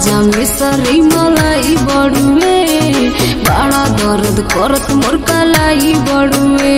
ताजा मिसरी मलाई बड़ुए बड़ा दर्द करत मोर कलाई बड़ुए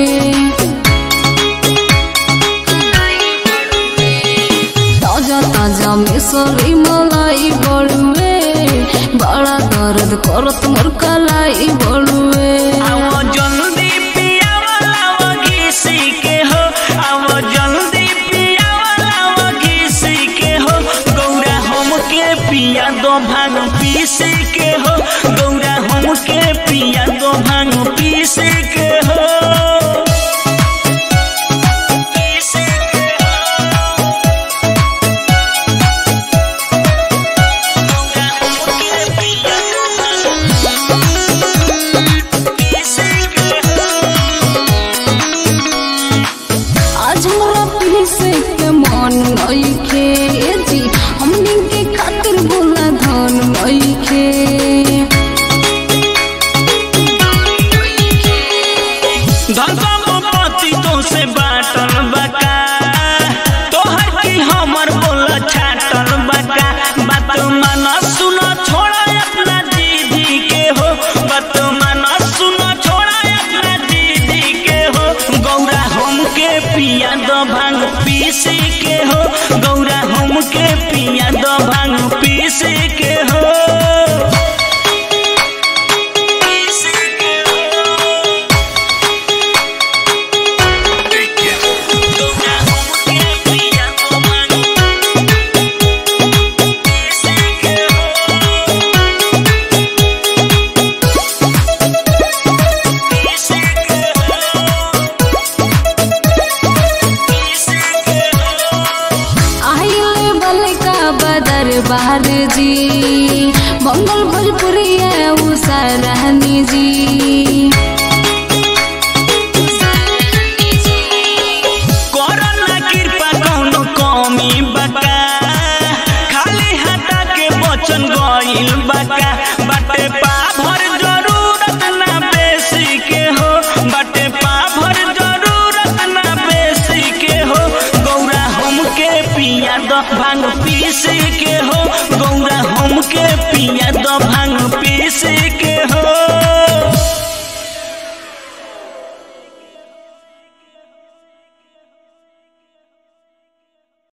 ताजा ताजा मिसरी मलाई बड़ुए बड़ा दर्द करत मोर कलाई बड़ुए आवो जल्दी पियावला वो घिसी के हो आवो जल्दी पियावला वो घिसी के हो गौरा हमके पिया दो भांग पीसी के हो गौरा हमके पिया दो भांग पीसी के हो पीसी के हो गौरा हमके पिया दो भांग पीसी के हो आज हमरा पीसे के मन नइखे जी हमनी के खातिर बोला धन नइखे धर्मपति तो से बाटल बका तोहर की हमर बोल छाटल बका बात माना सुना छोड़ा अपना दीदी के हो बात माना सुना छोड़ा अपना दीदी के हो गौरा हमके पिया दो भांग पीसी के हो गौरा हमके पिया दो भांग पीसी के हो पीसी के हो गौरा हमके पिया दो भांग पीसी के हो पीसी के हो पीसी के हो आइले बलका बदर बहार जी मंगल भोजपुरिया उषा रहनी जी कोरोना कृपा कौनो कमी बका खाली हटा के बचन गइल बका बाटे पा भर जरूरत ना बेसी के हो बाटे पा भर जरूरत ना बेसी के हो गौरा हमके पिया द भांग पीसी के हो गौरा हमके पिया द भांग पीसी